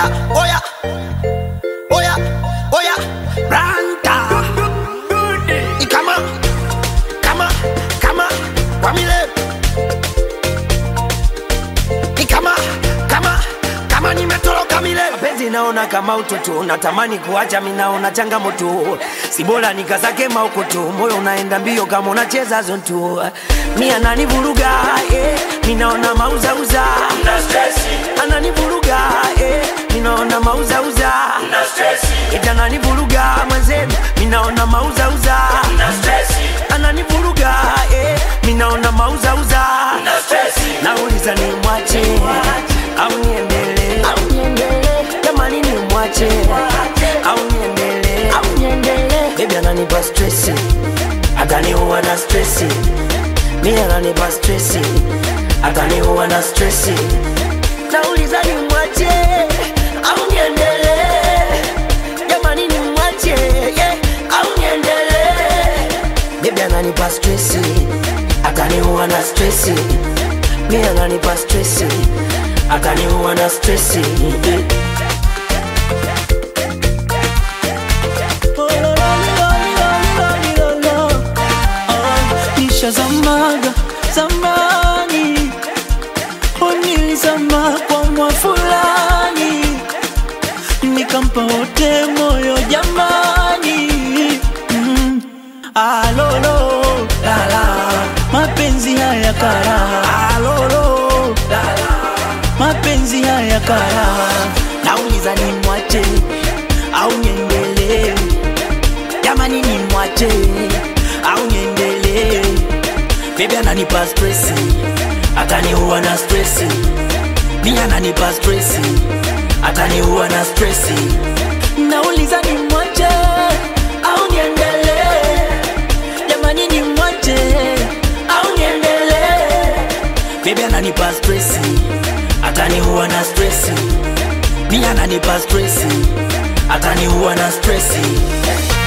oya, oya, oya, oya, ranta. Ikama, kama, kama, wamile. Ikama, kama, kama nimetoroka mile. Penzi naona kama utoto, natamani kuacha, mi naona changamoto. Si bora nikazake maukoto, moyo unaenda mbio kama unacheza zonto. Mi ananivuruga, eh, mi naona mauzauza. Ananivuruga, eh, mi naona mauzauza. Ita ananivuruga mwenzenu, mi naona mauzauza. Ananivuruga, eh, mi naona mauzauza. Nauliza ni mwache au niendelee? Jamani ni mwache au niendelee? Baby ananipa stresi, ataniua na stresi. Mi ananipa stresi, ataniua na stresi. Nauliza ni mwache au niendelee? Jamani ni mwache yeah, au niendelee? Baby ananipa stresi, ataniua na stresi. Mi ananipa stresi, ataniua na stresi. nishazamaga zamani onilizama kwa mwa fulani nikampa wote moyo jamani mm. alolo lala mapenzi haya kara alolo lala mapenzi haya kara nauliza ni mwache au niendelee jamani ni mwache au niendelee bebi ananipa stresi ataniua na stresi mi ananipa stresi ataniua na stresi nauliza ni mwache au niendelee jamani ni mwache au niendelee bebi ananipa stresi ataniua na stresi mi ananipa stresi ataniua na stresi